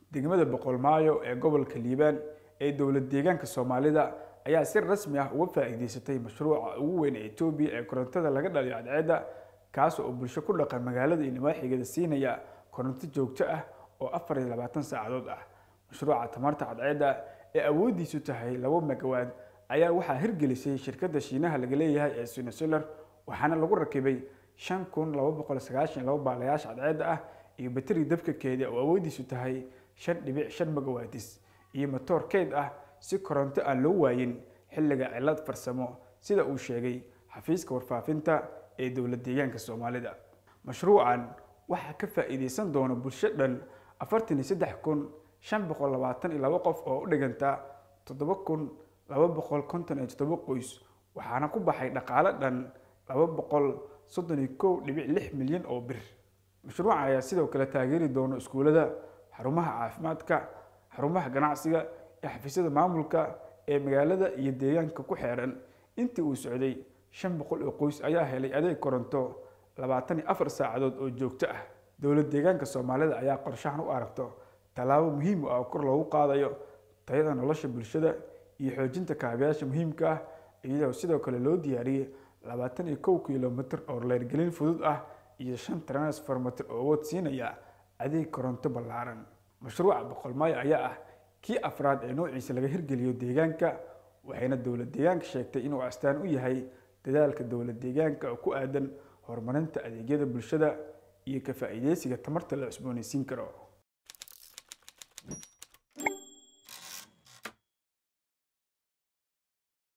degmada boqolmaayo ee gobolka liibaan ee dowlad deegaanka soomaalida ayaa si rasmi ah uga faa'iideysatay mashruuca ugu weyn ee etoobiya ee korontada laga dhaliyo cadceedda kaas oo bulsho ku dhaqan magaalada iyo nawaaxigeeda siinaya koronto joogto ah oo afar iyo labaatan saacadood ah mashruuca tamarta cadceedda ee awooddiisu tahay labo megawaad ayaa waxaa hirgelisay shirkadda shiinaha laga leeyahay ee sinosolar waxaana lagu rakibay shan kun laba boqol sagaashan laba baalayaasha cadceedda ah iyo batari dabka keeda oo awooddiisu tahay shan dhibic shan megawaadis iyo matoor keyd ah si koronto aan loo waayin xilliga cilad farsamo sida uu sheegay xafiiska warfaafinta ee dowlad deegaanka soomaalida mashruucan waxaa ka faa'iideysan doona bulsho dhan afartan iyo saddex kun shan boqol labaatan iyo laba qof oo u dhiganta toddoba kun laba boqol konton iyo toddoba qoys waxaana ku baxay dhaqaale dhan laba boqol soddon iyo kow dhibic lix milyan oo bir mashruuca ayaa sidoo kale taageeri doona iskuulada xarumaha caafimaadka xarumaha ganacsiga iyo xafiisyada maamulka ee magaalada iyo deegaanka ku xeeran intii uu socday shan boqol oo qoys ayaa helay adeeg koronto labaatan iyo afar saacadood oo joogto ah dowlad deegaanka soomaalida ayaa qorshahan u aragto tallaabo muhiim ah oo kor loogu qaadayo tayada nolosha bulshada iyo xoojinta kaabayaasha muhiimka ah iyadoo sidoo kale loo diyaariyey labaatan iyo kow kilomitr oo leergelin fudud ah iyo shan transformator oo awood siinaya adeeg koronto ballaaran mashruuca boqolmaayo ayaa ah kii afraad ee noociisa laga hirgeliyo deegaanka waxayna dowlad deegaanka sheegtay inuu astaan u yahay dadaalka dowlad deegaanka oo ku aadan horumarinta adeegyada bulshada iyo ka faa'iideysiga tamarta la cusboonaysiin karo